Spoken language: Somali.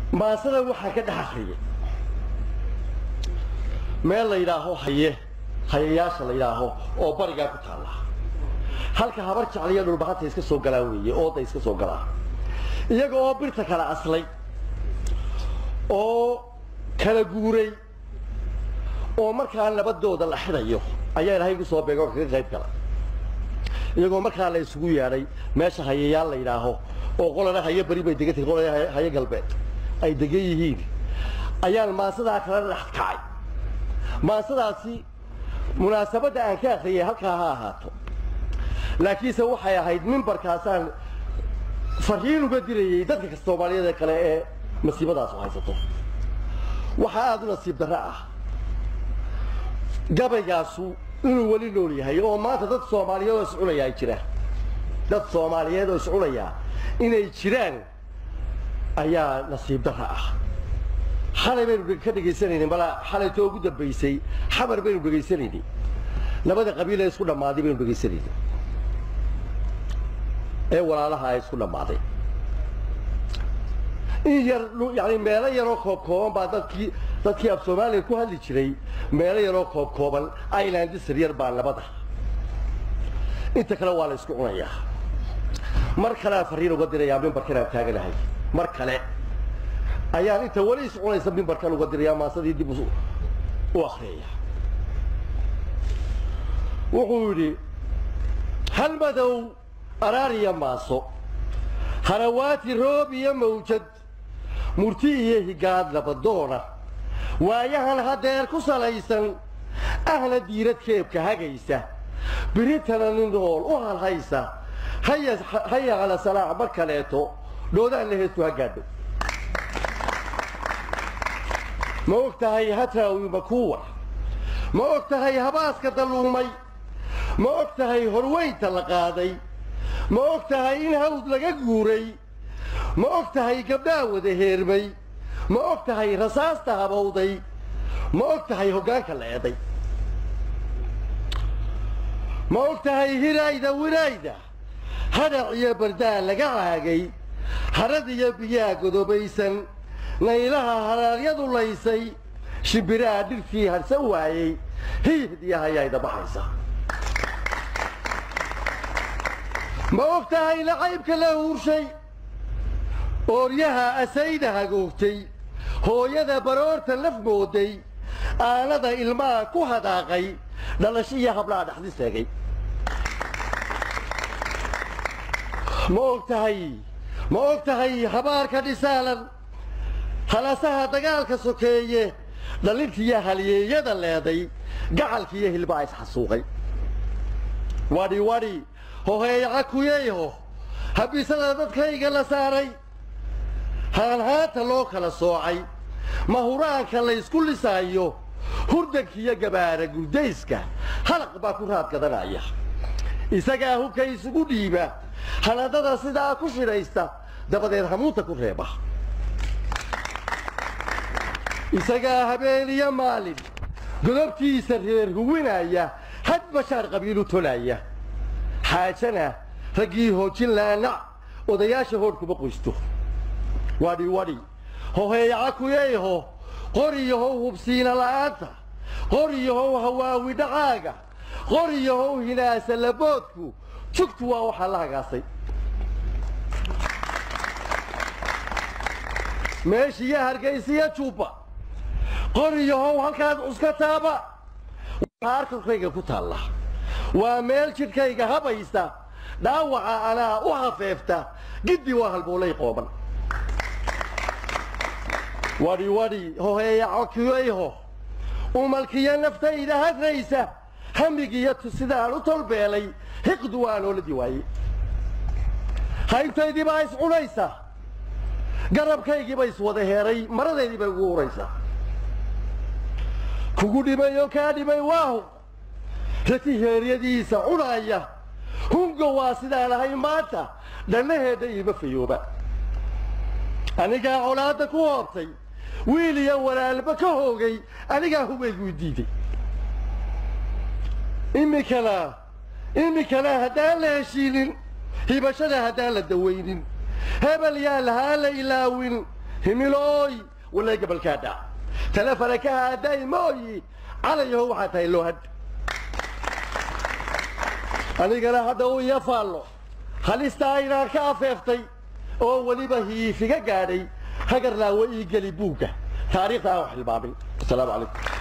maasada waxaa ka dhex akriyay meel la yidhaaho haye hayayaasha la yidhaaho oo barigaa ku taalla halka habar jecliyo dhulbahanta iska soo galaan weeye ooda iska soo galaan iyaga oo birta kala aslay oo kala guuray oo markaa nabadooda la xidayo ayaa ilaahay igu soo beega oo kaga qayb gala iyagoo markaa la isugu yeedhay meesha hayayaal la yidhaaho oo qolana haye beri bay degan tahay qolana haye galbeed ay degan yihiin ayaan maasadaa kala dhex kacay maasadaasi munaasabadda aan ka akhriyay halkaa ha ahaato laakiinse waxay ahayd mimbarkaasaan fariin uga dirayay dadka soomaaliyeed ee kale ee masiibadaasu haysato waxaa aada u nasiib darro ah gabaygaasu inuu weli nool yahay oo maanta dad soomaaliyeed oo iscunaya ay jiraan dad soomaaliyeed oo iscunaya inay jiraan ayaa nasiib darro ah xalay baynu ka dhegaysanayni malaa xalaytoo ugu dambaysay xamar baynu dhegaysanayni labada qabiil ee isku dhammaaday baynu dhegaysanayni ee walaalaha ay isku dhammaaday in yar yani meelo yaroo koob kooban baa dadkii dadkii af soomaaliya ku hadli jiray meelo yaroo koob kooban islandisar yar baa nabada inta kale waa la isku cunayaa mar kaleaan fariin uga dirayaa mimbarkan aan taaganahay mar kale ayaan inta weli is cunaysa mimbarkan uga dirayaa maasadii dib u akriyaya wuxuu yidhi hal madow araariya maaso harawaati roob iyo mawjad murti iyo higaad labadoona waayahan hadeer ku salaysan ahna diirad keebka hagaysa biritana nin nool u halhaysa haya cala salaax mar kaleeto dhoodaan la heestu ha gaadho ma og tahay hatraawi makuwa ma og tahay habaaska dalluumay ma og tahay horweynta la qaaday ma og tahay in hawd laga guuray ma og tahay gabdhaa wada heermay ma og tahay rasaasta habowday ma og tahay hoggaanka la eeday ma og tahay hiraayda wiraayda hadhac iyo bardaa laga caagay harad iyo biyaa godobaysan naylaha haraaryadu laysay shimbiraha dhirtii harsan waayey hiihdiya hayaayda baxaysa ma og tahay lacaybka la huurshay ooryaha asayda hagoogtay hooyada baroorta laf mooday aanada ilmaha ku hadaaqay dhalasho iyo hablaha dhexdi seegay ma og tahay ma og tahay habaarka dhisaalan halasaha dagaalka sokeeye dhalintiiyo halyeeyada leeday gacalkiiyo hilbaa isxasuuqay wadhi wadhi hoheeyaca kuyeyho habisada dadkayga la saaray haanhaanta loo kala soocay mahuraanka laysku lisaayo hurdankiiyo gabaara guldayska halaq baa ku raad gadanaya isagaa hubka isugu dhiiba hanadada sidaa ku shidhaysta dabadeed hamuunta ku reeba isagaa habeen iyo maalin godobtiisa reer huwinaya had bashaar qabiilu tolaya xaajana raggii hoojin laanac odayaasha hoodh kuma qoysto wadhi wadhi hoheeyaca kuyeyho qoriyahow hubsiina la'aanta qoriyahow hawaawi dhacaaga qoriyahow hinaasa laboodku jugtu waa waxaa la hagaasay meeshiiyo hargaysiyo juubba qoriyahow halkaad cuska taaba arkarkayga ku taalla waa meel jidhkayga habaysa dhaawaca anaa u hafeefta giddi waa halboolay qooban wadhi wadhi hoheeyaco kiyeyho umalkiyo naftayda hadraysa hamigiyo sidaan u tolbeelay hiqdu waa nooladii waaye haybtaydii baa is cunaysa garabkaygii ba iswada heeray maradeydii bay ugu uraysaa kugu dhimay oo kaa dhimay waahu rati heeryadiisa cunaaya hungo waa sidaan ahay maanta dhannaheedha iima fayooba anigaa colaadda ku hoobtay wiil iyo walaalba ka hoogay anigaa hubaygu diiday iminkana iminkana haddaan la heshiinin hibashada haddaan la dawaynin hebel yaa lahaa la ilaawin himilooy walay gabalkaa dhac talefana ka haaday mooyi calayaho waxaa tahay loohad anigana hadda uu iya faallo halistaa inaan ka afeeftay oo weliba hiifiga gaadhay hagarlaawe ii geli buugga taariikhda aan wax hilmaamin asalaamu calaykum